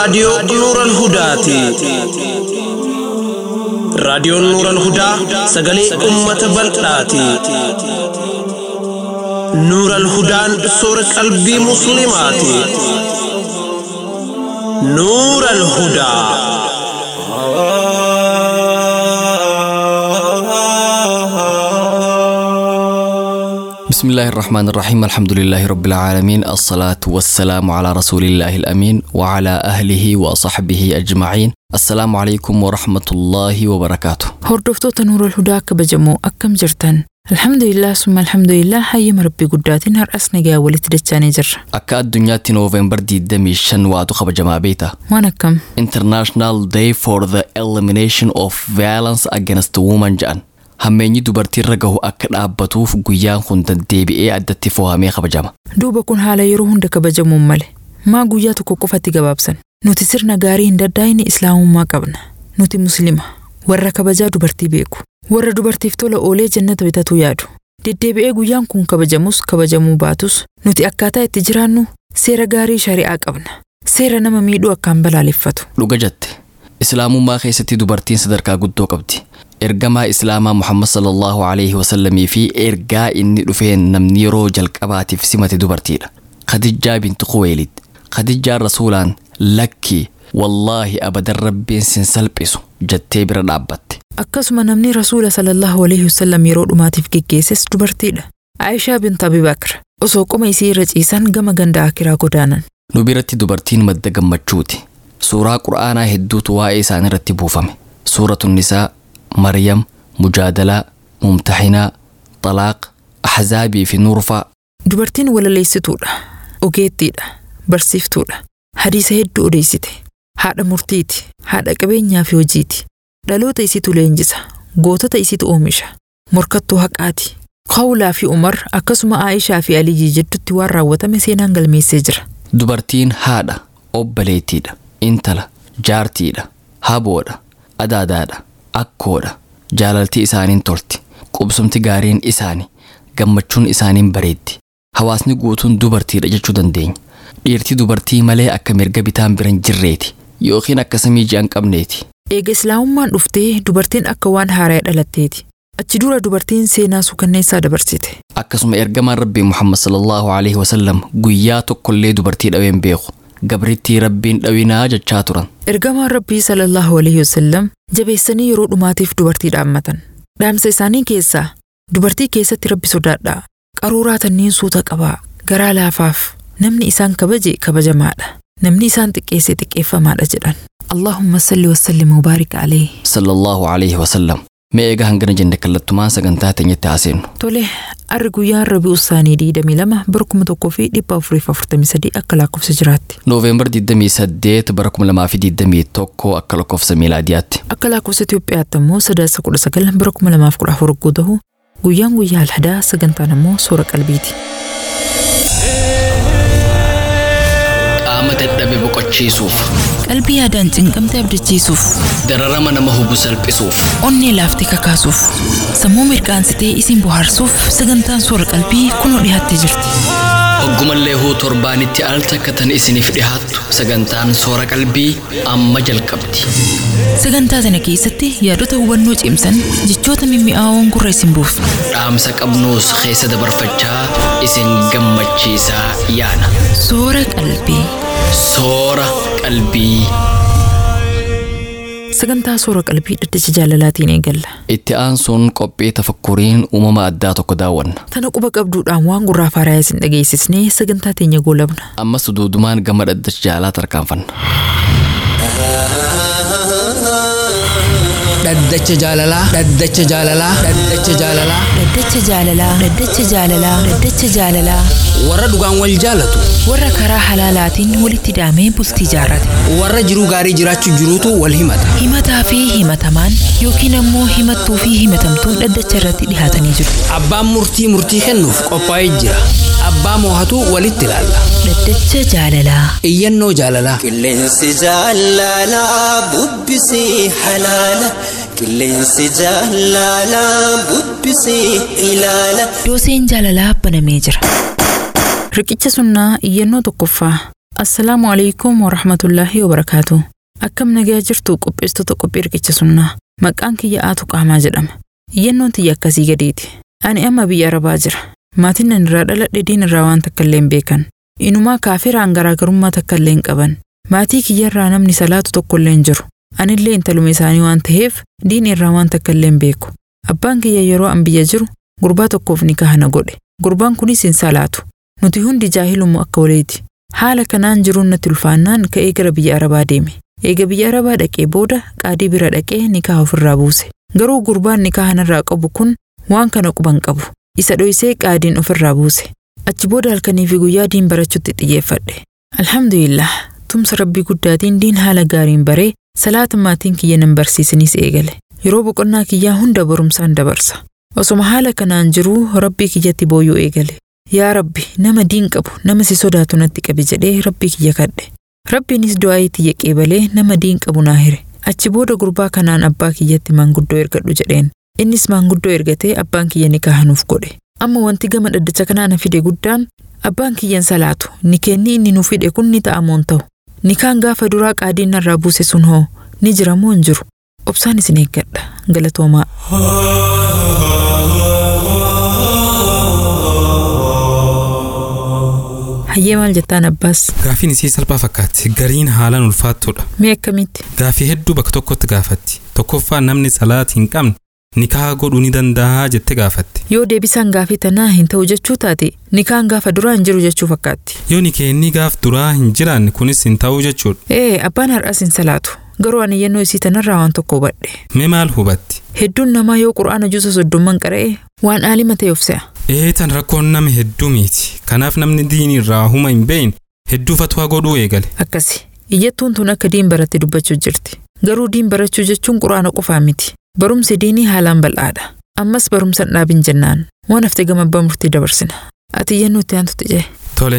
raadiyoo Nuural Hudaati. Raadiyoon Nuural Hudaa sagalee uummata bal'aati. Nuural Hudaan soora qalbii Musliimaati. Nuural Hudaa. بسم الله الرحمن الرحيم الحمد لله رب العالمين الصلاة والسلام على رسول الله الأمين وعلى أهله وصحبه أجمعين السلام عليكم ورحمة الله وبركاته Hordoftoota Nuurul Hudaa kabajamoo akkam jirtan? Alhamdulillah summa alhamdulillah hayyama rabbii guddaatiin har'as nagaa walitti dachaanii jirra. akka addunyaatti nooveembar 25 waatu kabajamaa beekta Waan akkam? International Day for the Elimination of Violence Against Women jedhan hammeenyi dubartiirra gahu akka dhaabbatuuf guyyaan kun deddeebi'ee addatti fo'amee kabajama Duuba kun haala yeroo hunda kabajamuun male. Maa guyyaa tokko qofatti gabaabsan? Nuti sirna gaarii hin daddaa'ine islaamummaa qabna. Nuti muslima. Warra kabajaa dubartii beeku. Warra dubartiif tola oolee jannata bitatu yaadu. Deddeebi'ee guyyaan kun kabajamus kabajamuu baatus nuti akkaataa itti jiraannu seera gaarii shari'aa qabna. Seera nama miidhuu akkaan balaaleffatu. dhuga jette islaamummaa keessatti dubartiin sadarkaa guddoo qabdi ergamaa islaamaa muhammad sallallahu alaihi wasallamii fi ergaa inni dhufeen namni yeroo jalqabaatiif simate dubartiidha khadijjaa bintu quweelid khadijjaan rasuulaan lakkii wallaahi abadan rabbiin sin salphisu jettee bira dhaabbatte Akkasuma namni Rasuula sallallahu alaihi wasallam yeroo dhumaatiif geggeesses dubartiidha. Aayishaa bint Abi Bakr osoo qoma isii irra ciisan gama ganda akiraa godaanan. nu biratti dubartiin madda gammachuuti suuraa qur'aanaa hedduutu waa'ee isaan irratti buufame suuratu nisaa maryam mujaadalaa mumtaxinaa xalaaq ahzaabii fi nuurfaa Dubartiin walaleessituudha. Ogeettiidha. Barsiiftuudha. Hadiisa hedduu odeessite. Haadha murtiiti. Haadha qabeenyaa fi hojiiti. Dhaloota isitu leenjisa. Gootota isitu oomisha. Morkattuu haqaati. Qawlaa fi Umar akkasuma Aayishaa fi Aliyyi jidduutti waan raawwatame seenaan galmeessee jira. dubartiin haadha obboleettiidha intala jaartiidha haboodha adaadaadha akkoodha jaalaltii isaaniin tolti qubsumti gaariin isaanii gammachuun isaaniin bareeddi hawaasni guutuun dubartiidha jechuu dandeenya dhiirti dubartii malee akka mirga bitaan biran jirreeti yookiin akka samii ji'an qabneeti Eega Islaamummaan dhuftee dubartiin akka waan haaraa dhalatteeti. Achi dura dubartiin seenaa suukanneessaa dabarsite. akkasuma ergamaan rabbii muhammad sallallahu alaihi wasallam guyyaa tokkollee dubartii dhaween beeku gabrittii rabbiin dhawinaa jechaa turan Ergamaan Rabbii sallallahu alaihi wasallam jabeessanii yeroo dhumaatiif dubartii dhaammatan. Dhaamsa isaanii keessaa dubartii keessatti rabbi sodaadhaa. Qaruuraa tanniin suuta qabaa. Garaa laafaaf. Namni isaan kabaje kabajamaadha. Namni isaan xiqqeesse xiqqeeffamaadha jedhan. Allahumma salli wa sallim wa baarik alayhi. sallallahu alaihi wasallam mee eega hangana jenne kallattumaan sagantaa teenyatti haaseenu Tole, arri guyyaan rabii usaanii 22 bara 1443 akka lakkoofsa jiraatti. nooveembar 28 bara 2021 akka lakkoofsa miilaadiyaatti Akka lakkoofsa Itoophiyaatti immoo sadaasa 19 bara 2014 hogguu ta'u guyyaan guyyaa alhadaa sagantaan immoo soora qalbiiti. qaama dadhabe boqochiisuuf Qalbii yaadaan cinqamte abdachiisuuf, dararama nama hubu salphisuuf onnee laaftee kakaasuuf, sammuu mirqaansitee isin bohaarsuuf sagantaan soora qalbii kunoo dhiyaattee jirti. hoggumallee huu torbaanitti al takkatan isiniif dhihaattu sagantaan soora qalbii amma jalqabdi Sagantaa sana keessatti yaadota hubannoo cimsan jechoota mimmi'aawoon gurra isin buusu. dhaamsa qabnuus keessa dabarfachaa isin gammachiisaa yaana Soora qalbii. soora qalbii Sagantaa soora qalbii dhaddacha jaalalaatiin eegalla. itti aansuun qophii tafakkuriin uumama addaa tokko daawwanna Tana quba qabduudhaan waan gurraa faaraa isin dhageessisnee sagantaa teenya goolabna. ammas duudumaan gama dhaddacha jaalaa tarkaanfanna dhaddacha jaalalaa dhaddacha jaalalaa dhaddacha jaalalaa Dhaddacha jaalalaa. Dhaddacha jaalalaa. Dhaddacha jaalalaa. warra dhugaan wal jaalatu Warra karaa halaalaatiin walitti daamee bultii jaarrate. warra jiruu gaarii jiraachuu jiruutu wal himata Himataa fi himatamaan yookiin ammoo himattuu fi himatamtuun dhaddacha irratti dhihaatanii jiru. abbaan murtii murtii kennuuf qophaa'ee jira abbaa moohatu walitti ilaalla Dhaddacha jaalalaa. iyyannoo jaalalaa Qilleensi jaalalaa bubbisii halaala. Qilleensi jaalalaa bubbisii ilaala. Dooseen jaalalaa banamee jira. Riqicha sunnaa iyyannoo tokkoffaa. Assalaamu alaikum wa rahmatullaahi wa barakaatu. Akkam nagaa jirtu qopheessitoota qophii riqicha sunnaa. Maqaan kiyya Aatu Qaamaa jedhama. Iyyannoon tiyya akkasii gadiiti. Ani amma biyya Arabaa jira. Maatiin nan irraa dhaladhe diin irraa waan takka illee hin beekan. Inumaa kaafiraan garaagarummaa takka illee hin qaban. Maatii kiyyarraa namni salaatu tokko illee hin jiru. Anillee intaluma isaanii waan ta'eef diin irraa waan takka illee hin beeku. Abbaan kiyya yeroo an biyya jiru gurbaa tokkoof nikaha na godhe. Gurbaan kunis hin salaatu. Nuti hundi jaahilumu akka waliiti. Haala kanaan jiruun natti ulfaannaan ka'ee gara biyya Arabaa deeme. Eega biyya Arabaa dhaqee booda qaadii bira dhaqee nikaha ofirraa buuse. Garuu gurbaan nikaha narraa qabu kun waan kana quban qabu. Isa dhoysee qaadiin ofirraa buuse. Achi booda halkanii fi guyyaa diin barachuutti xiyyeeffadhe. Alhamdulillah, tumsa rabbii guddaatiin diin haala gaariin baree salaata maatiin kiyya nan barsiisaniis eegale. Yeroo boqonnaa kiyyaa hunda barumsaan dabarsa. Osoma haala kanaan jiruu rabbii kiyyatti booyyuu eegale. Yaa Rabbi, nama diin qabu, nama si sodaatu natti qabi jedhee rabbii kiyya kadhe. Rabbiinis du'aa tiyya qeebalee nama diin qabu naa hire. Achi booda gurbaa kanaan abbaa kiyyatti maanguddoo ergadhu jedheen. Innis maanguddoo ergatee abbaan kiyya nikaha nuuf godhe. Amma wanti gama dhaddacha kanaa na fide guddaan abbaan kiyyan salaatu nikeenni inni nuuf fide kun ni ta'amoon ta'u. Nikaan gaafa duraa qaadiin narraa buuse sun hoo ni jira moo hin jiru? Obsaan isin eeggadha. Galatoomaa. Hayyee maal jettaan abbaas? Gaafiin isii salphaa fakkaatti. Gariin haalaan ulfaattuudha. Mee akkamitti? Gaafii hedduu bakka tokkotti gaafatti. Tokkoffaa namni salaat hin qabne nikaha godhuu ni danda'a jette gaafatti. Yoo deebisaan gaafii tanaa hin ta'u jechuu taate nikaan gaafa duraa hin jiru jechuu fakkaatti. Yoo nikeenni gaaf duraa hin jiraanne kunis hin ta'uu jechuudha. Ee abbaan har'as hin salaatu. Garuu ani yennoo isii tanarraa waan tokko hubadhe. Mee maal hubatti? Hedduun namaa yoo qura'aana juusa soddomman qara'e waan aalima ta'e of se'a. Eetan rakkoon nama hedduu miti. Kanaaf namni diinii irraa huma hin beekne hedduu fatwaa godhuu eegale. Akkasi. Iyyattuun tun akka diin baratte dubbachuu jirti. Garuu diin barachuu jechuun quraana qofaa miti. Barumsi diinii haalaan bal'aadha. Ammas barumsa dhaabin jennaan. Waan hafte gama abbaa murtii dabarsina. Ati iyyannoo itti aantutti jee. Tole.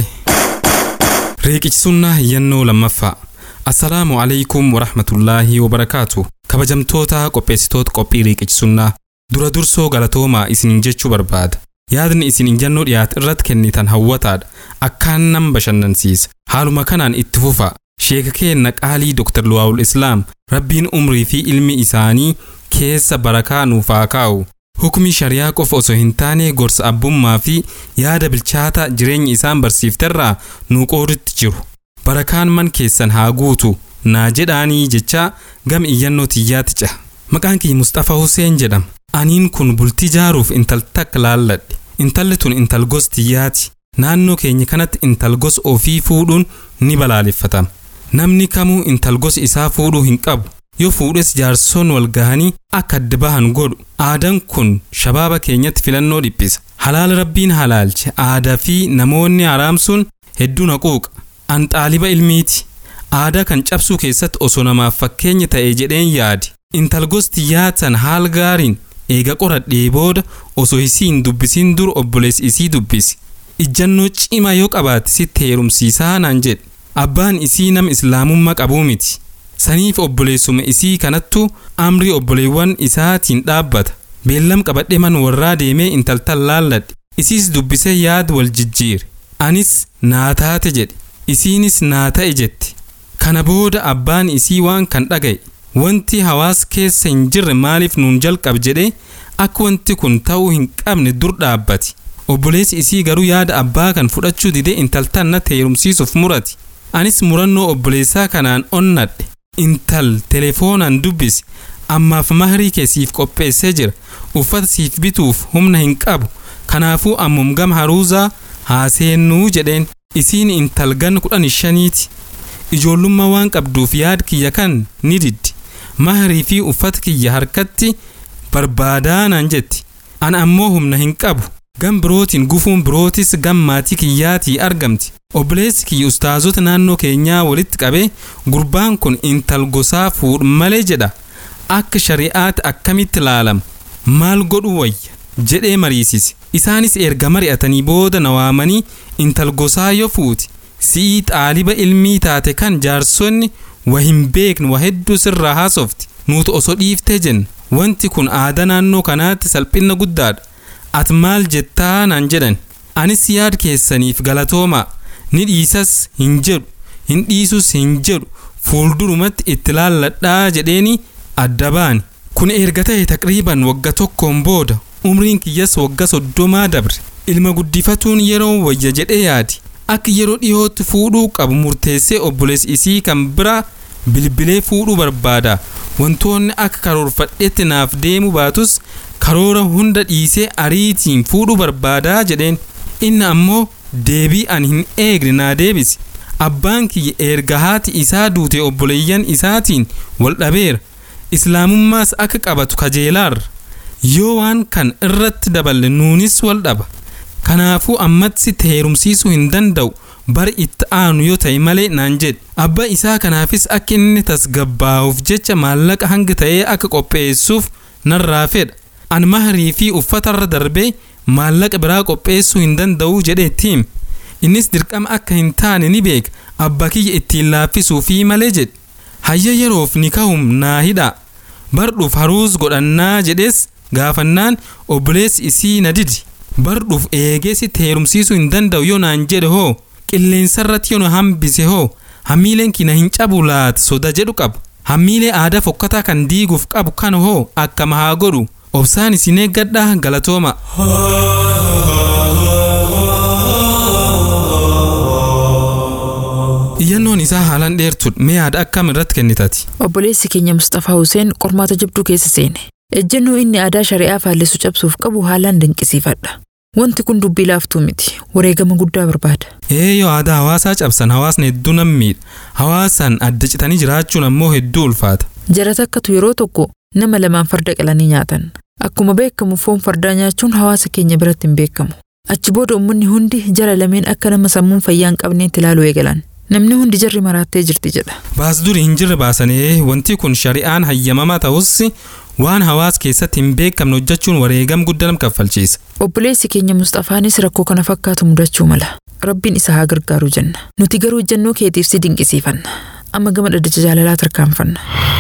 Riiqichisunnaa iyyannoo lammaffaa. Assalaamu alaikum warahmatullaahi wabarakaatu. Kabajamtoota qopheessitoota qophii riiqichisunnaa. Dura dursoo galatoomaa isiniin jechuu barbaada. Yaadni isin iyyannoo dhiyaate irratti kennitan hawwataadha. Akkaan nama bashannansiisa. Haaluma kanaan itti fufa. Sheeka keenna qaalii Dr. Luwaawul Islaam rabbiin umrii fi ilmi isaanii keessa barakaa nuuf haa kaa'u. Hukmi shariyaa qofa osoo hin taane gorsa abbummaa fi yaada bilchaata jireenya isaan barsiifterraa nu qoodutti jiru. Barakaan man keessan haa guutu naa jedhaanii jecha gama iyyannoo tiyyaatti caha. Maqaan kiyya Mustafaa Huseen jedhama. Aniin kun bultii jaaruuf intal takka laalladhe. Intalli tun intal gos tiyyaati. Naannoo keenya kanatti intal gos ofii fuudhuun ni balaaleffatama. Namni kamuu intal gos isaa fuudhuu hin qabu. Yoo fuudhes jaarsoon wal gahanii akka adda bahan godhu. Aadaan kun shabaaba keenyatti filannoo dhiphisa. Halaala rabbiin halaalche aadaa fi namoonni haraamsuun hedduu naquuqa. An xaaliba ilmiiti. Aadaa kan cabsuu keessatti osoo namaaf fakkeenya ta'e jedheen yaadi. Intal gosti yaatan haal gaariin eega qoradhee booda osoo isii hin dubbisiin dur obboleessi isii dubbisi. Ijjannoo cimaa yoo qabaate sitti heerumsiisaa naan jedhe. Abbaan isii nama islaamummaa qabuu miti. Saniif obboleessuma isii kanattu amrii obboleewwan isaatiin dhaabbata. Beellam qabadhee man warraa deemee intaltan laalladhe. Isiis dubbisee yaada wal jijjiire. Anis naa taate jedhe. Isiinis naa ta'e jette. Kana booda abbaan isii waan kan dhaga'e. Wanti hawaas keessa hin jirre maaliif nuun jalqab jedhee akka wanti kun ta'uu hin qabne dur dhaabbate. Obboleessi isii garuu yaada abbaa kan fudhachuu didee intaltan na heerumsiisuuf murate. Anis murannoo obboleessaa kanaan onnadhe. Intal telefoonaan dubbisi. Ammaaf mahrii kee siif qopheessee jira. Uffata siif bituuf humna hin qabu. Kanaafuu ammum gama haruusaa haaseennuu jedheen. Isiin intal gan kudhan shaniiti. Ijoollummaa waan qabduuf yaad kiyya kan ni diddi. Mahrii fi uffata kiyya harkatti barbaadaa naan jetti. Ana ammoo humna hin qabu. Gam birootiin gufuun birootis gam maatii kiyyaatii argamti. Obboleessi kiyya ustaazota naannoo keenyaa walitti qabee gurbaan kun intal gosaa fuudhu malee jedha. Akka shari'aatti akkamitti ilaalama? Maal godhu wayya? jedhee mariisise. Isaanis erga mari'atanii booda na waamanii intal gosaa yoo fuuti. Si'ii xaaliba ilmii taate kan jaarsonni wa hin beekne wa hedduu sirraa haasofti. Nuti osoo dhiiftee jenna. Wanti kun aadaa naannoo kanaatti salphina guddaadha. Ati maal jettaa naan jedhan. Anis yaad keessaniif galatoomaa. Ni dhiisas hin jedhu. hin dhiisus hin jedhu fuuldurumatti itti laalladhaa jedheeni adda baani. Kun erga ta'e taqriiban wagga tokkoon booda umriin kiyyas wagga soddomaa dabre. Ilma guddifatuun yeroo wayya jedhee yaadi. Akka yeroo dhiyootti fuudhuu qabu murteessee obboleessi isii kan biraa bilbilee fuudhuu barbaada. Wantoonni akka karoorfadhetti naaf deemu baatus karoora hunda dhiisee ariitiin fuudhuu barbaadaa jedheen. Inni ammoo deebii ani hin eegne naa deebise. Abbaan kiyya erga haati isaa duute obboleeyyan isaatiin wal dhabeera. Islaamummaas akka qabatu kajeelaarra. Yoo waan kan irratti daballe nuunis wal dhaba. Kanaafuu ammatti heerumsiisuu hin danda'u bari itti aanu yoo ta'e malee naan jedhe. Abba isaa kanaafis akka inni tasgabbaa'uuf jecha maallaqa hanga ta'ee akka qopheessuuf narraa fedha. An maharii fi uffatarra darbee maallaqa biraa qopheessuu hin danda'u jedheetti hime. Innis dirqama akka hin taane ni beeka. Abba kiyya ittiin laaffisuu fi malee jedhe. Hayya yeroof ni ka'um naa hidhaa. Bardhuuf haruus godhannaa jedhees gaafannaan obboleessi isii na didi. Bardhuuf eegeesi heerumsiisuu hin danda'u yoo naan jedhe hoo qilleensarratti yoo na hambise hoo hammiileen kina hin cabu laata soda jedhu qabu. Hammiilee aadaa fokkataa kan diiguuf qabu kan hoo akkama haa godhu. Obsaan isin eeggadhaa galatooma. Iyyannoon isaa haalaan dheertuudha. Mee yaada akkam irratti kennitati? Obboleessi keenya Mustafaa Huseen qormaata jabduu keessa seene. Ejjennoo inni aadaa shari'aa faallisu cabsuuf qabu haalaan dinqisiifadha. Wanti kun dubbii laaftuu miti. Wareegama guddaa barbaada. Ee yoo aadaa hawaasaa cabsan hawaasni hedduu nan miidha. Hawaasaan adda citanii jiraachuun ammoo hedduu ulfaata. Jara takkatu yeroo tokko nama lamaan farda qalanii nyaatan. Akkuma beekamu foon fardaa nyaachuun hawaasa keenya biratti hin beekamu. Achi booda uummanni hundi jara lameen akka nama sammuun fayyaa hin qabneetti ilaaluu eegalan. Namni hundi jarri maraattee jirti jedha. Baas duri hin jirre baasanii wanti kun shari'aan hayyamamaa ta'us waan hawaasa keessatti hin beekamne hojjechuun wareegam guddaa nam kaffalchiisa. Obboleessi keenya Mustafaanis rakkoo kana fakkaatu mudachuu mala. Rabbiin isa haa gargaaru jenna. Nuti garuu ejjennoo keetiif si dinqisiifanna. Amma gama dhaddacha jaalalaa tarkaanfanna.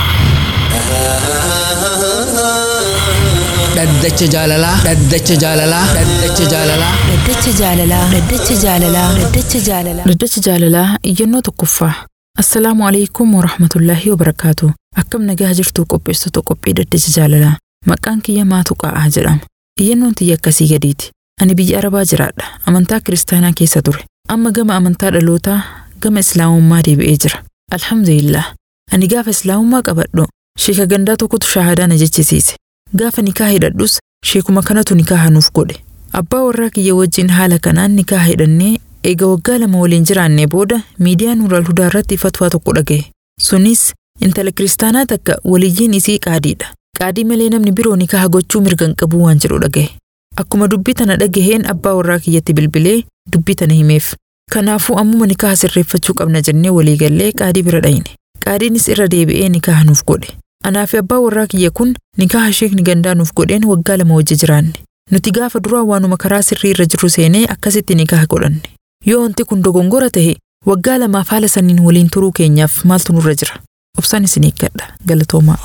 Dhaddacha jaalalaa. Dhaddacha jaalalaa. Dhaddacha jaalalaa. Dhaddacha jaalalaa. Dhaddacha jaalalaa. Dhaddacha jaalalaa. Dhaddacha jaalalaa iyyannoo tokkoffaa. Assalaamu alaikum wa rahmatullaahi wa barakaatu. Akkam nagaa jirtu qopheessitoota qophii dhaddacha jaalalaa. Maqaan kiyya maatu qa'aa jedhama. Iyyannoon tiyya akkasii gadiiti. Ani biyya Arabaa jiraadha. Amantaa kiristaanaa keessa ture. Amma gama amantaa dhalootaa gama islaamummaa deebi'ee jira. Alhamdulillah. Ani gaafa islaamummaa qabadhu sheeka gandaa tokkotu shaahadaa na jechisiise. Gaafa nikaa hidhadhus sheekuma kanatu nikaa nuuf godhe. Abbaa warraa kiyya wajjin haala kanaan nikaa hidhannee eega waggaa lama waliin jiraannee booda miidiyaa Nuural Hudaa irratti fatwaa tokko dhagaye. Sunis intala kiristaanaa takka waliyyiin isii qaadiidha. Qaadii malee namni biroo nikaa gochuu mirga hin qabu waan jedhu dhagaye. Akkuma dubbii tana dhagaheen abbaa warraa kiyyatti bilbilee dubbii tana himeef. Kanaafuu ammuma nikaa sirreeffachuu qabna jennee walii gallee qaadii bira dhayne. Qaadiinis irra deebi'ee nikaa nuuf godhe. Anaa fi abbaa warraa kiyya kun nikaa sheekni gandaa nuuf godheen waggaa lama wajji jiraanne. Nuti gaafa duraa waanuma karaa sirrii irra jirru seenee akkasitti nikaa godhanne. Yoo wanti kun dogongora ta'e waggaa lamaaf haala saniin waliin turuu keenyaaf maaltu nurra jira? Obsaan isin eeggadha. Galatoomaa.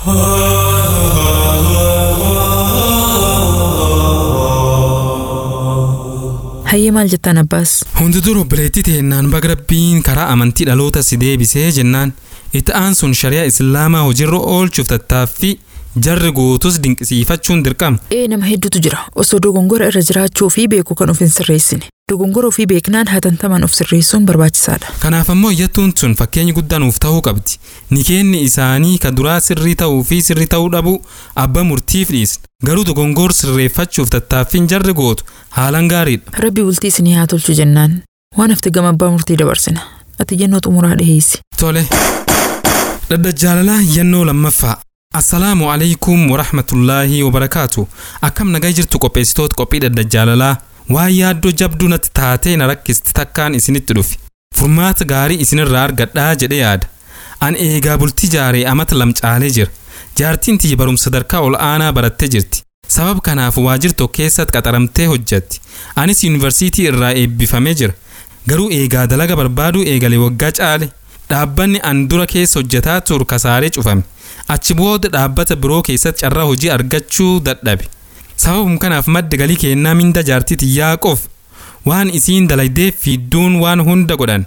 Hayyee maal jettaan abbaas? Hundi dur obboleettii teennaan baga rabbiin karaa amantii dhaloota si deebisee jennaan itti aansuun shari'aa islaamaa hojiirra oolchuuf tattaaffii jarri guutus dinqisiifachuun dirqama. Ee nama hedduutu jira. Osoo dogongora irra jiraachuu fi beeku kan of hin sirreessine. Dogongora ofii beeknaan hatantamaan of sirreessuun barbaachisaadha. Kanaaf ammoo iyyattuun sun fakkeenya guddaa nuuf ta'uu qabdi. Nikeenni isaanii ka duraa sirrii ta'uu fi sirrii ta'uu dhabuu abba murtiif dhiisna. Garuu dogongor sirreeffachuuf tattaaffiin jarri gootu haalaan gaariidha. Rabbi bultii isinii haa tolchu jennaan. Waan hafte gama abbaa murtii dabarsina. Ati yennoo xumuraa dhiheessi. Tole. Dhaddacha yennoo lammaffaa. Assalaamu alaikum wa rahmatullaahi wa barakaatu. Akkam nagaa jirtu qopheessitoota qophii dhaddacha waan yaaddoo jabduu natti taatee na rakkisti takkaan isinitti dhufi. Furmaata gaarii isinirraa argadhaa jedhe yaada. An eegaa bultii jaaree amata lamcaalee jira. Jaartiin tiyya barumsa sadarkaa ol aanaa barattee jirti. Sabab kanaaf waajjira tokko keessatti qaxaramtee hojjetti. Anis yuunivarsiitii irraa eebbifamee jira. Garuu eegaa dalaga barbaaduu eegale waggaa caale. Dhaabbanni an dura keessa hojjetaa turu kasaaree cufame. Achi booda dhaabbata biroo keessatti carraa hojii argachuu dadhabe. Sababum kanaaf madda galii kennaa minda jaartii tiyyaa qof waan isiin dalagdeef fidduun waan hunda godhan.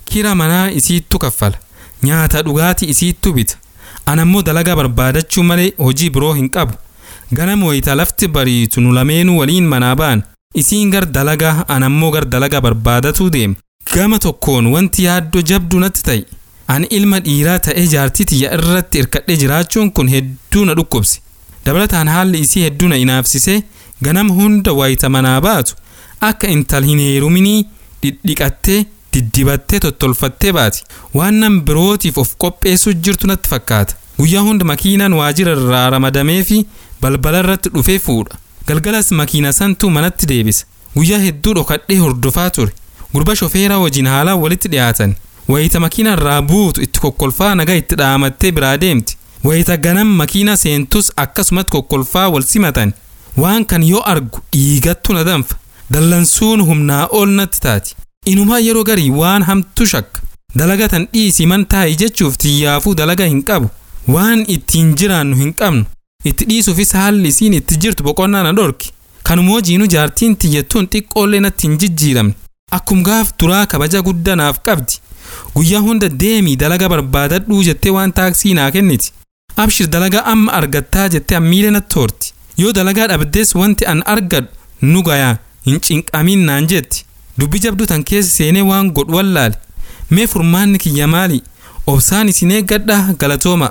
kira manaa isiittu kaffala nyaata dhugaatii isiittu bita anammoo dalagaa barbaadachuu malee hojii biroo hin qabu ganama wayita lafti bariitu nu lameenuu waliin manaa ba'an isiin gar dalagaa anammoo gar dalagaa barbaadatuu deema gama tokkoon wanti yaaddoo jabduu natti ta'e ani ilma dhiiraa ta'ee jaartii tiyya irratti irkadhee jiraachuun kun hedduu na dhukkubse dabalataan haalli isii hedduu na inaafsisee ganama hunda wayita manaa baatu akka intal hin heeruminii dhidhiqattee diddibattee tottolfattee baati waan nan birootiif of qopheessuu jirtu natti fakkaata guyyaa hunda makiinaan waajjira irraa ramadamee fi balbala irratti dhufee fuudha galgalas makiina santuu manatti deebisa guyyaa hedduu dhokadhee hordofaa ture gurba shofeeraa wajjin haalaan walitti dhiyaatan wayita makiina irraa buutu itti kokkolfaa nagaa itti dhaamattee biraa deemti wayita ganam makiina seentus akkasumatti kokkolfaa wal simatan waan kan yoo argu dhiigattu na danfa dallansuun humnaa ol natti taati inumaa yeroo garii waan hamtu shakka dalagatan dhiisii man taa'i jechuuf tiyyaafuu dalaga hin qabu waan ittiin jiraannu hin qabnu itti dhiisuufis haalli isiin itti jirtu boqonnaa na dhorki kanumoo jiinu jaartiin tiyyattuun xiqqoollee natti hin jijjiiramne akkum gaaf duraa kabaja guddaa naaf qabdi guyyaa hunda deemii dalaga barbaadadhuu jettee waan taaksii naa kenniti abshir dalagaa amma argattaa jettee ammiilee natti horti yoo dalagaa dhabdees wanti an argadhu nu gayaa hin cinqamin naan jetti dubbi jabduu tan keessa seenee waan godhu wallaale mee furmaanni kiyya maali obsaan isin eeggadha galatooma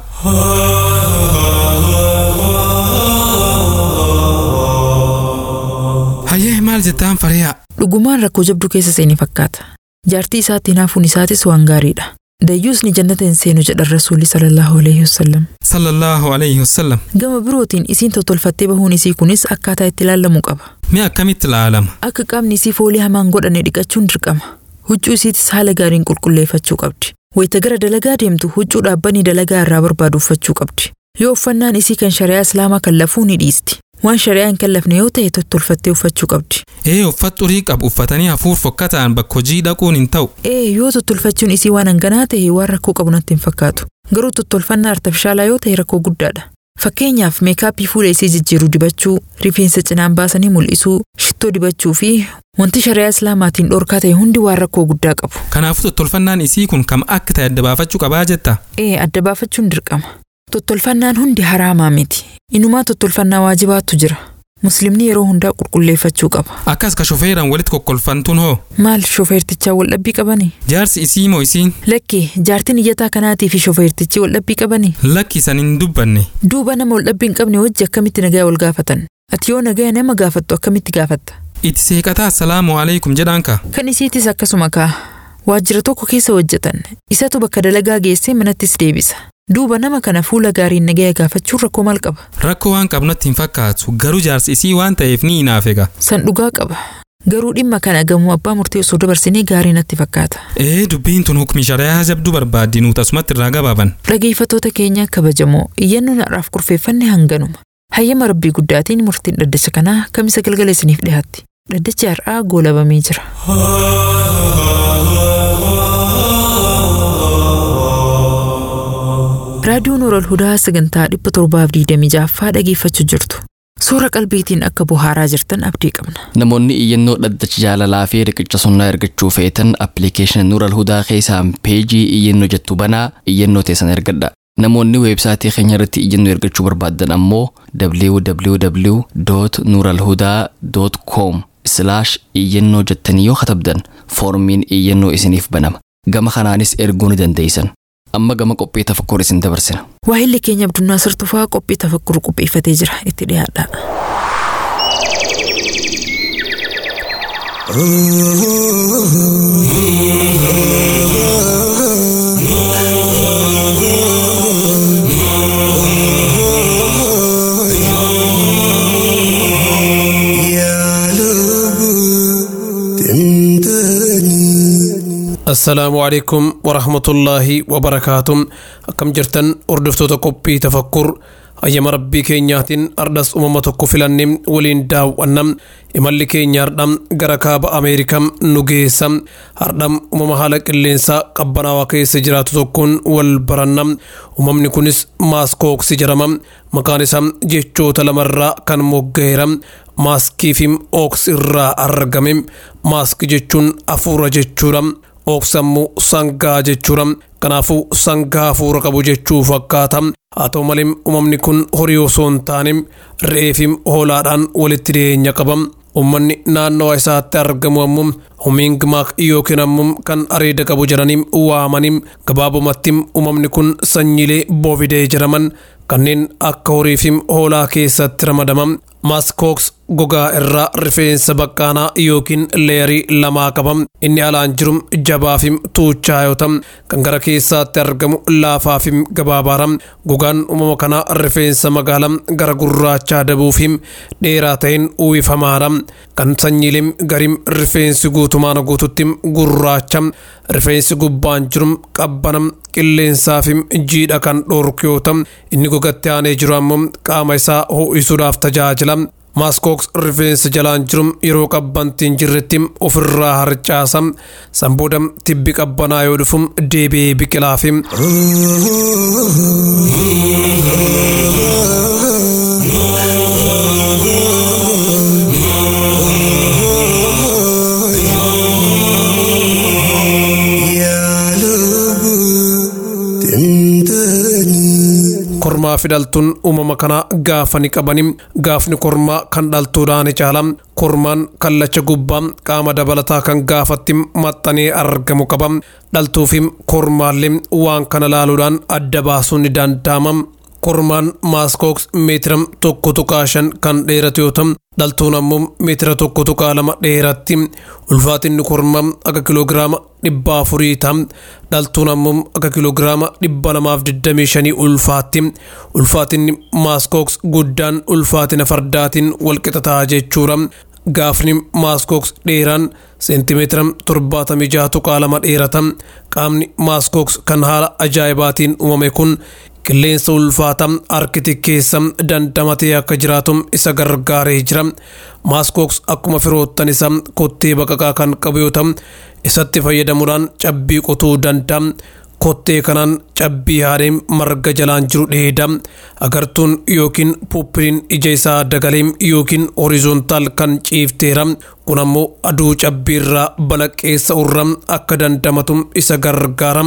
hayyee maal jettaan fariyaa Dhugumaan rakkoo jabduu keessa seenii fakkaata. Jaartii isaatti hinaafuun isaatis waan gaariidha. Dayyuus ni jannata hin seenu jedhan rasuulli sallallahu alaihi wasallam. sallallahu alayhi wasallam Gama birootiin isiin tottolfattee bahuun isii kunis akkaataa itti ilaalamuu qaba. mee akkamitti ilaalama Akka qaamni isii foolii hamaan godhane dhiqachuun dirqama. Huccuu isiitis haala gaariin qulqulleeffachuu qabdi. Wayita gara dalagaa deemtu huccuu dhaabbanii dalagaa irraa barbaadu uffachuu qabdi. Yoo uffannaan isii kan shari'aa islaamaa kallafuu ni dhiisti. Waan shari'aa hin kallafne yoo ta'e tottolfattee uffachuu qabdi. ee uffat xurii qabu uffatanii hafuur fokkataan bakka hojii dhaquun hin ta'u Ee yoo tottolfachuun isii waan hanganaa ta'e waan rakkoo qabu natti hin fakkaatu. Garuu tottolfannaa artifishaalaa yoo ta'e rakkoo guddaadha. Fakkeenyaaf meekaappii fuula isii jijjiiruu dibachuu, rifeensa cinaan baasanii mul'isuu, shittoo dibachuu fi wanti shari'aa islaamaatiin dhorkaa ta'e hundi waan rakkoo guddaa qabu. kanaafuu tottolfannaan isii kun kam akka ta'e adda baafachuu qabaa jetta Ee adda baafachuun dirqama. Tottolfannaan hundi haraamaa miti. Inumaa tottolfannaa waajibaatu jira. Muslimni yeroo hundaa qulqulleeffachuu qaba. akkas ka shofeeraan walitti kokkolfantuun hoo Maal shofeertichaa wal dhabbii qabanii? jaarsi isii moo isiin Lakki jaartiin iyyataa kanaatii fi shofeertichi wal dhabbii qabanii? lakki isan hin dubbanne Duuba nama wal dhabbii hin qabne wajji akkamitti nagaa wal gaafatan? Ati yoo nagaa nama gaafattu akkamitti gaafatta? itti seeqataa assalaamu alaikum jedhaan ka Kan isiitis akkasuma kaa. Waajjira tokko keessa hojjetan. Isatu bakka dalagaa geessee manattis deebisa. Duuba nama kana fuula gaariin nagaa gaafachuun rakkoo maal qaba? rakkoo waan qabu natti hin fakkaatu garuu jaarsi isii waan ta'eef ni hinaaf egaa San dhugaa qaba. Garuu dhimma kana gamoo abbaa murtee osoo dabarsinee gaarii natti fakkaata. ee dubbiin tun hukmi shari'aa jabduu barbaaddi nuut asumatti irraa gabaaban Dhageeffattoota keenya kabajamoo iyyannoon har'aaf kurfeeffanne hanganuma. Hayyama rabbii guddaatiin murtiin dhaddacha kanaa kamisa galgala isiniif dhiyaatti. Dhaddachi har'aa goolabamee jira. Raadiyoon Oral Hudaa sagantaa dhibba torbaaf digdamii jaaffaa dhageeffachuu jirtu. Suura qalbiitiin akka bohaaraa jirtan abdii qabna. Namoonni iyyannoo dhaddacha jaalalaa fi riqicha sunnaa ergachuu feetan appilikeeshinii Nuural Hudaa keessaan peejii iyyannoo jettu banaa iyyannoo teessan ergadha. Namoonni weebsaayitii keenya irratti iyyannoo ergachuu barbaadan ammoo www.nuralhudaa.com iyyannoo jettanii yoo katabdan foormiin iyyannoo isiniif banama. Gama kanaanis erguu ni dandeessan. Amma gama qophii tafakkur isin dabarsina. Waahilli keenya Abdunnaa Sirtufaa qophii tafakkuru qopheeffatee jira. Itti dhiyaadha. assalaamu calaykum waraxmatullaahi wabarakaatuh akkam jirtan hordoftoota qophii tafakkur ayyama rabbii keenyaatiin ardhas uumama tokko filanne waliin daawwannam imalli keenya hardham gara kaaba ameerikaa nu geessa hardham uumama haala qilleensaa qabbanaawaa keessa jiraatu tokkoon wal barannam uumamni kunis maaskooksi jedhama maqaan isaa jechoota lamarraa kan mogga'eera maaskii fi ooks irraa argame maaskii jechuun afuura jechuudha oogsammuu sangaa jechuudha kanaafuu sangaa hafuura qabu jechuu fakkaata haa ta'u malee uumamni kun horii osoo hin taane re'eefi hoolaadhaan walitti dhiyeenya qaba uummanni naannawa isaatti argamu ammoo humiingmaak yookiin ammoo kan areeda qabu jedhanii waamanii gabaabumatti uumamni kun sanyiilee boovidee jedhaman kanneen akka horii fi hoolaa keessatti ramadaman maaskooks gogaa irraa rifeensa baqqaanaa yookiin leerii lamaa qaba inni alaan jiru jabaa fi tuuchaa yoo ta'u kan gara keessaatti argamu laafaa fi gabaabaadha gogaan uumama kanaa rifeensa magaala gara gurraachaa dabuu fi dheeraa ta'een uwwifamaadha kan sanyiileen gariin rifeensi guutumaan guututti gurraacha rifeensi gubbaan jiru qabbana qilleensaa fi jiidha kan dhoorku yoo ta'u inni gogatti aanee jiru ammoo qaama isaa ho'isuudhaaf tajaajila maaskooks rifeensa jalaan jiru yeroo qabbantiin jirretti ofirraa harcaasa sanbooda tibbi qabbanaa yoo dhufu deebi'ee biqilaa fi kormaa fi dhaltuun uumama kana gaafa ni qabani gaafni kormaa kan dhaltuudhaan caala kormaan kallacha gubbaa qaama dabalataa kan gaafatti maxxanee argamu qaba dhaltuu fi kormaallee waan kana laaluudhaan adda baasuun ni danda'ama kormaan maaskooks meetira tokko tuqaa shan kan dheeratu yoo ta'u dhaltuun ammoo meetira tokko tuqaa lama dheeratti ulfaatinni kormaa akka kiloogiraama dhibba afurii ta'a dhaltuun ammoo akka kiloogiraama dhibba lamaaf digdamii shanii ulfaatti ulfaatinni maaskooks guddaan ulfaatina fardaatiin walqixataa jechuudha gaafni maaskooks dheeraan seentimeetira torbaatamii jaha tuqaa lama dheerata qaamni maaskooks kan haala ajaa'ibaatiin uumame kun qilleensa ulfaata arkitik keessa dandamatee akka jiraatu isa gargaaree jira maaskooks akkuma firoottan isa kottee baqaqaa kan qabu yoo ta'u isatti fayyadamuudhaan cabbii qotuu danda'a kottee kanaan cabbii haadhee marga jalaan jiru dheeda agartuun yookiin puuppiliin ija isaa dagalee yookiin horizoontaal kan ciifteera kun ammoo aduu cabbiirraa balaqqeessa urra akka dandamatu isa gargaara.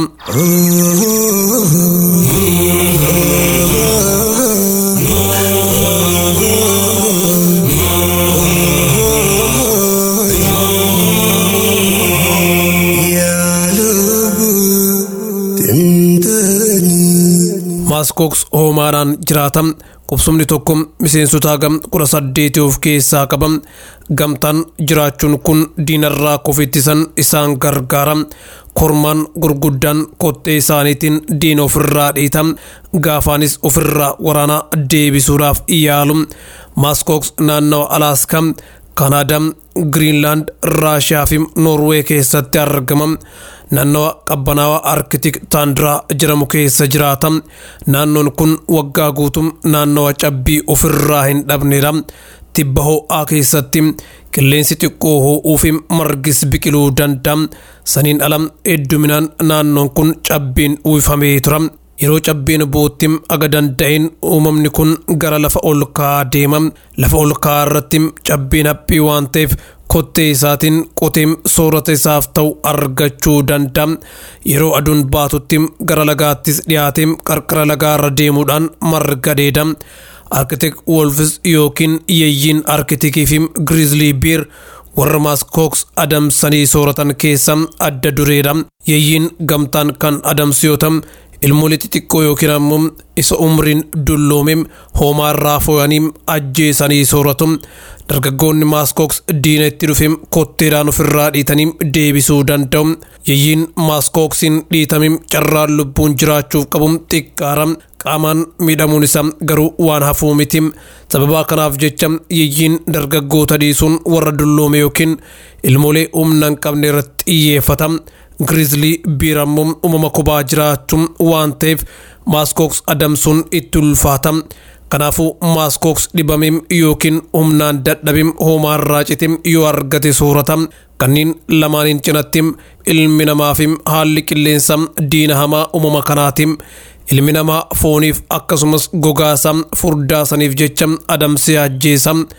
maaskooks hoomaadhaan jiraata qubsumni tokko miseensota gam kudha saddeeti of keessaa qaba gamtaan jiraachuun kun diinarraa kofittisan isaan gargaara kormaan gurguddaan kottee isaaniitiin diina ofirraa dhiita gaafaanis ofirraa waraanaa deebisuudhaaf yaalu maaskooks naannawa alaaskaa kanaadaa giriinlaand raashiyaa fi noorwee keessatti argama naannawa qabbanaawaa arkitik taandiraa jedhamu keessa jiraata naannoon kun waggaa guutuu naannawa cabbii ofirraa hin dhabnedha tibba ho'aa keessatti qilleensi xiqqoo ho'uu fi margis biqiluu danda'a saniin ala hedduminaan naannoon kun cabbiin uwwifamee tura yeroo cabbiin buutti aga danda'een uumamni kun gara lafa ol ka'aa deema lafa ol ka'aa irratti cabbiin haphii waan ta'eef kottee isaatiin qotee soorata isaaf ta'u argachuu danda'a yeroo aduun baatutti gara lagaattis dhiyaatee qarqara lagaarra deemuudhaan marga dheeda arkitek wolfis yookiin yeeyyiin arkitekii fi giriizlii biir warra maaskooks adamsanii sooratan keessa adda dureedha yeeyyiin gamtaan kan adamsu yoo ta'u ilmoolii xixiqqoo yookiin ammoo isa umriin dulloome hoomaarraa fo'anii ajjeesanii sooratu dargaggoonni maaskooks diina itti dhufe kotteedhaan ofirraa dhiitanii deebisuu danda'u yeeyyiin maaskooksiin dhiitame carraan lubbuun jiraachuuf qabu xiqqaara qaamaan miidhamuun isaa garuu waan hafuu miti sababaa kanaaf jecha yeeyyiin dargaggoota dhiisuun warra dulloome yookiin ilmoolee humna hin qabne irratti xiyyeeffata giriizlii biir ammoo uumama kophaa jiraachuun waan ta'eef maaskooks adamsuun itti ulfaata kanaafuu maaskooks dhibamee yookiin humnaan dadhabee hoomaarraa citee yoo argate soorata kanneen lamaaniin cinatti ilmi namaa fi haalli qilleensa diina hamaa uumama kanaati ilmi namaa fooniif akkasumas gogaasaa furdaasaniif jecha adamsee ajjeesa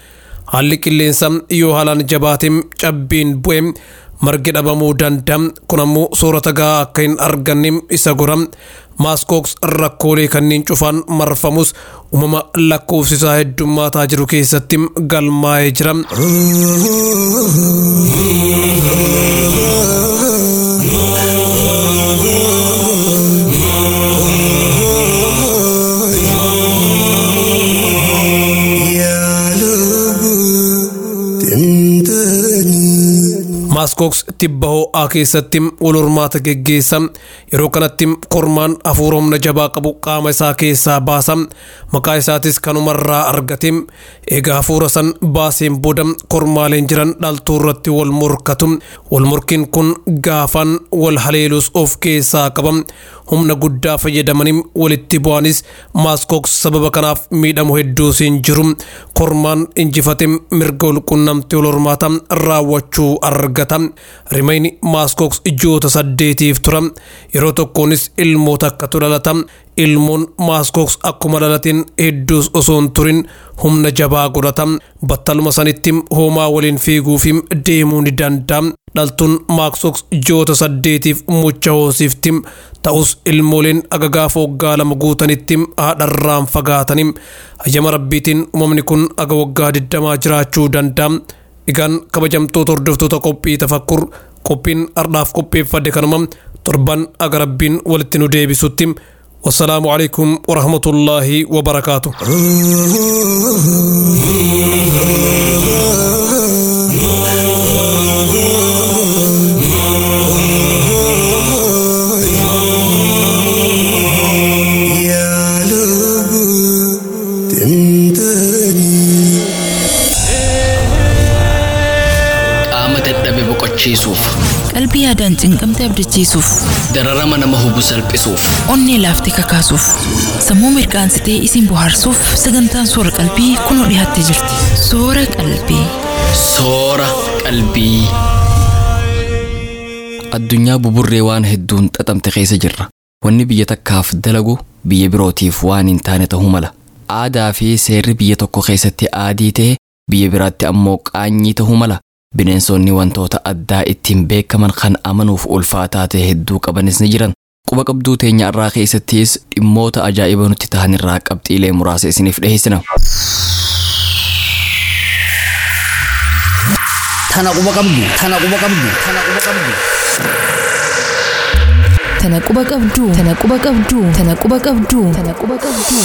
haalli qilleensa yoo haalaan jabaateem cabbiin bu'e margi dhabamuu danda'a kun ammoo soorata gahaa akka hin arganne isa gora maaskooks rakkoolee kanneen cufaan marfamus uumama lakkoofsisaa heddummaataa jiru keessatti galmaa'ee jira. maaskooks tibba ho'aa keessatti wal hormaata geggeessa yeroo kanatti kormaan hafuura humna jabaa qabu qaama isaa keessaa baasa maqaa isaatis kanumarraa argate egaa hafuura san baaseen booda kormaaleen jiran dhaltuu irratti wal morkatu wal morkiin kun gaafaan wal haleelus of keessaa qaba humna guddaa fayyadamanii walitti bu'anis maaskooks sababa kanaaf miidhamu hedduus hin jiru kormaan injifate mirga walqunnamtii wal hormaata raawwachuu argata rimayni maaskooks ji'oota saddeetiif tura yeroo tokkoonis ilmoota akkatu dhalata ilmoon maaskooks akkuma dhalateen hedduus osoo hin turin humna jabaa godhata battaluma sanitti hoomaa waliin fiiguu fi deemuu ni danda'a dhaltuun maaskooks ji'oota saddeetiif mucha hoosifti ta'us ilmooleen agagaaf waggaa lama guutanitti haadharraan fagaatanii hayyama rabbiitiin uumamni kun aga waggaa digdamaa jiraachuu danda'a. Egaan kabajamtoota hordoftoota qophii tafakkur qophiin ardhaaf qopheeffadde kanuma torban aga rabbiin walitti nu deebisutti wassalaamu alaikum warahmatullaahi wabarakaatu. qaama dadhabe boqochiisuuf qalbii yaadaan cinqamte abdachiisuuf dararama nama hubu salphisuuf onnee laaftee kakaasuuf sammuu mirqaansitee isin bohaarsuuf sagantaan soora qalbii kunoo dhiyaattee jirti soora qalbii soora qalbii. Addunyaa buburree waan hedduun xaxamte keessa jirra. Wanni biyya takkaaf dalagu biyya birootiif waan hin taane ta'uu mala. Aadaa fi seerri biyya tokko keessatti aadii ta'e biyya biraatti ammoo qaanyii ta'uu mala. Bineensonni wantoota addaa ittiin beekaman kan amanuuf ulfaataa ta'e hedduu qabanis ni jiran. Quba qabduu teenya irraa keessattis dhimmoota ajaa'iba nutti ta'an irraa qabxiilee muraasa isiniif dhiyeessina. Tana quba qabdu. Tana quba qabdu. Tana quba qabdu. Tana quba qabdu. Tana quba qabdu. Tana quba qabdu. Tana quba qabdu.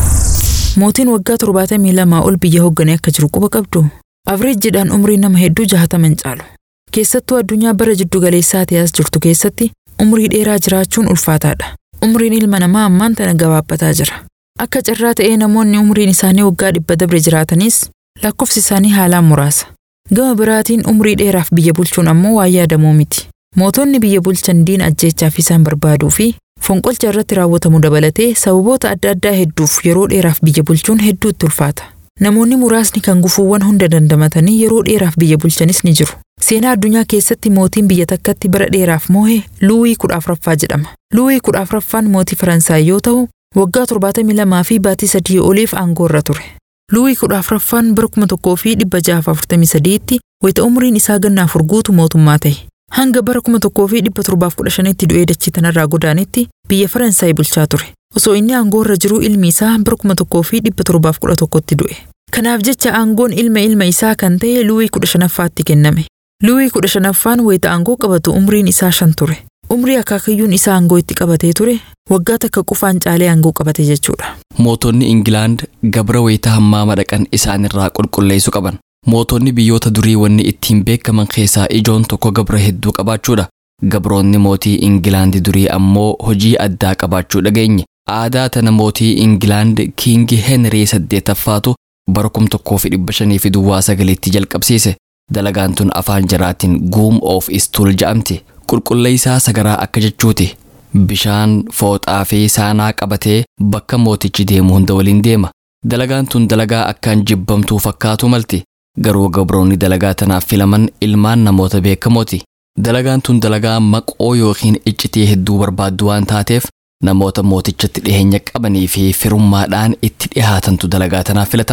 Mootiin waggaa torbaatamii lamaa ol biyya hoogganee akka jiru quba qabdu. Avreejjiidhaan umrii nama hedduu jaataman caalu. Keessattuu addunyaa bara jiddu galeessaatii as jirtu keessatti umrii dheeraa jiraachuun ulfaataadha. Umriin ilma namaa ammaan tana gabaabbataa jira. Akka carraa ta'ee namoonni umriin isaanii waggaa dhibba dabre jiraatanis lakkoofsi isaanii haalaan muraasa. Gama biraatiin umrii dheeraaf biyya bulchuun ammoo waan yaadamuu miti. Mootonni biyya bulchan diina ajjeechaaf isaan barbaaduu fi fonqolcha irratti raawwatamu dabalatee sababoota adda addaa hedduuf yeroo dheeraaf biyya bulchuun hedduutti ulfaata. Namoonni muraasni kan gufuuwwan hunda dandamatanii yeroo dheeraaf biyya bulchanis ni jiru. Seenaa addunyaa keessatti mootiin biyya takkatti bara dheeraaf moohe Luwii kudha afuraffaa jedhama. Luwii kudha afuraffaan mootii Faransaay yoo ta'u, waggaa torbaatamii lamaa fi baatii sadii oliif aangoo irra ture. Luwii kudha afuraffaan bara kuma tokkoo fi dhibba jahaaf afurtamii sadiitti wayita umriin isaa ganna afur guutu mootummaa ta'e. Hanga bara kuma tokkoo fi dhibba torbaaf kudha shanitti du'ee dachii tanarraa godaanetti biyya Faransaay bulchaa ture. Osoo inni aangoo irra jiruu ilmi isaa bara kuma tokkoo fi dhibba torbaaf kudha tokkotti du'e. Kanaaf jecha aangoon ilma ilma isaa kan ta'e Luwii kudha shanaffaatti kenname. Luwii kudha shanaffaan wayita aangoo qabatu umriin isaa shan ture. Umrii akaakayyuun isaa aangoo itti qabatee ture waggaa takka qofaan caalee aangoo qabate jechuudha. Mootonni Ingilaand gabra wayita hammaama dhaqan isaanirraa qulqulleessuu qaban. Mootonni biyyoota durii wanni ittiin beekaman keessaa ijoon tokko gabra hedduu qabaachuudha. Gabroonni mootii Ingilaand durii ammoo hojii addaa qabaachuu dhageenye. Aadaa tana mootii Ingilaand Kiingi Henrii saddeetaffaatu bara kum tokkoo fi dhibba shanii fi duwwaa sagaliitti jalqabsiise. Dalagaan tun afaan jaraatiin guum of istuul ja'amti. Qulqulleessaa sagaraa akka jechuuti. Bishaan fooxaa fi saanaa qabatee bakka mootichi deemu hunda waliin deema. Dalagaan tun dalagaa akkaan jibbamtuu fakkaatu malti. Garuu gabroonni dalagaa tanaaf filaman ilmaan namoota beekamooti. Dalagaan tun dalagaa maqoo yookiin iccitii hedduu barbaaddu waan taateef namoota mootichatti dhiheenya qabanii fi firummaadhaan itti dhihaatantu dalagaa tanaaf filatama.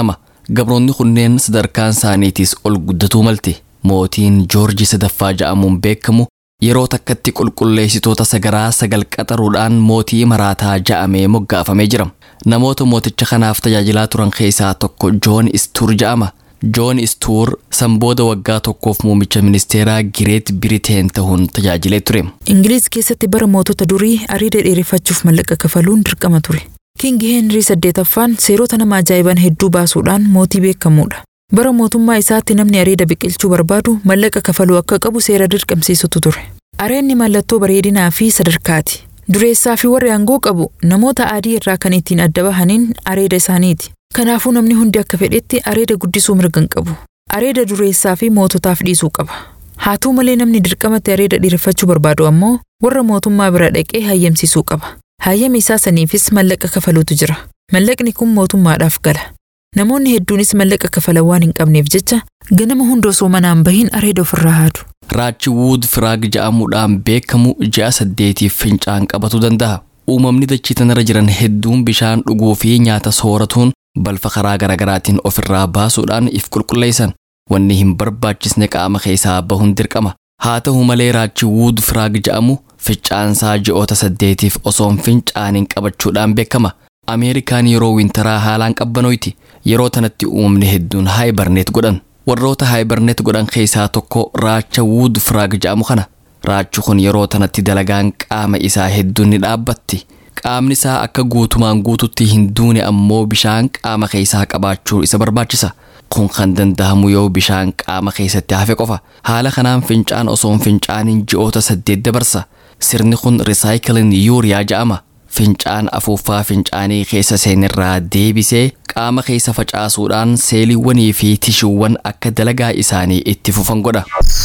gabroonni kunneen sadarkaan isaaniitiis ol guddatuu malte mootiin joorji sadaffaa ja'amuun beekamu yeroo takkatti qulqulleessitoota sagaraa sagal qaxaruudhaan mootii maraataa ja'amee moggaafamee jira namoota mooticha kanaaf tajaajilaa turan keessaa tokko joon istuur ja'ama joon istuur sanbooda waggaa tokkoof muumicha ministeeraa gireet biriteen ta'uun tajaajilee ture ingiliiz keessatti bara mootota durii ariida dheereffachuuf mallaqa kafaluun dirqama ture kingi heenrii saddeetaffaan seerota nama ajaa'iban hedduu baasuudhaan mootii beekamuudha bara mootummaa isaatti namni areeda biqilchuu barbaadu mallaqa kafaluu akka qabu seera dirqamsiisutu ture areenni mallattoo bareedinaa fi sadarkaati dureessaa fi warri aangoo qabu namoota adii irraa kan ittiin adda bahaniin areeda isaaniiti kanaafuu namni hundi akka fedhetti areeda guddisuu mirga hin qabu areeda dureessaa fi moototaaf dhiisuu qaba haa ta'u malee namni dirqamatti areeda dheereffachuu barbaadu ammoo warra mootummaa bira dhaqee hayyamsiisuu qaba hayyama isaa saniifis mallaqa kafaluutu jira mallaqni kun mootummaadhaaf gala namoonni hedduunis mallaqa kafalan waan hin qabneef jecha ganama hunda osoo manaan bahin areeda ofirraa haadu raachi wuud firaag ja'amuudhaan beekamu ji'a saddeetiif fincaan qabatuu danda'a uumamni dachii tanarra jiran hedduun bishaan dhuguu fi nyaata sooratuun balfa karaa garaagaraatiin ofirraa baasuudhaan if qulqulleessan wanni hin barbaachisne qaama keessaa bahuun dirqama haa ta'u malee raachi wuud firaag ja'amu fincaansaa ji'oota saddeetiif osoon fincaaniin qabachuudhaan beekama ameerikaan yeroo wintaraa haalaan qabbanoyti yeroo tanatti uumamni hedduun haayibarneet godhan warroota haayibarneet godhan keessaa tokko raacha wuud firaag ja'amu kana raachi kun yeroo tanatti dalagaan qaama isaa hedduun ni dhaabbatti qaamni isaa akka guutumaan guututti hin duune ammoo bishaan qaama keessaa qabaachuu isa barbaachisa kun kan danda'amu yoo bishaan qaama keessatti hafe qofa haala kanaan fincaan osoon fincaaniin ji'oota saddeet dabarsa sirni kun risaayikiliin yuuriyaa ja'ama fincaan afuuffaa fincaanii keessa seenirraa deebisee qaama keessa facaasuudhaan seeliiwwanii fi tishuuwwan akka dalagaa isaanii itti fufan godha.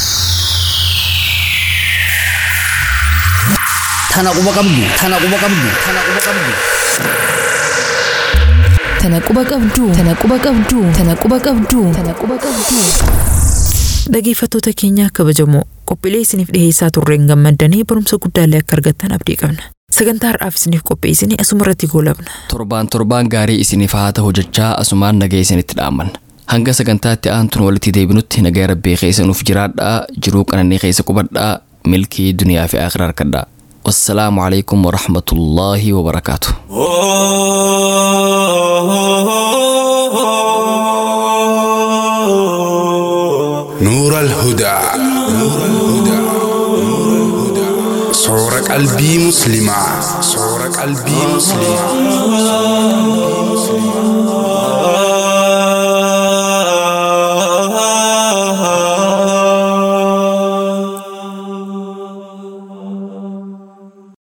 Tana quba qabdu. Tana quba qabdu. Tana quba qabdu. Tana quba qabdu. Tana quba qabdu. Tana quba qabdu. Tana quba qabdu. Dhageeffattoota keenya kabajamoo qophiilee isiniif dhiheessaa turreen gammaddanii barumsa guddaallee akka argattan abdii qabna. Sagantaa har'aaf isiniif qopheessine asumarratti goolabna. Torbaan torbaan gaarii isiniif haa ta'u jechaa asumaan nagee isinitti dhaamanna. Hanga sagantaatti aantuun walitti deebinutti nagaa rabbii keessa nuuf jiraadhaa jiruu qananii keessa qubadhaa milkii duniyaa fi akhiraa harkadhaa. والسلام عليكم ورحمة الله وبركاته نور الهدى صور قلبي مسلمة صور قلبي مسلمة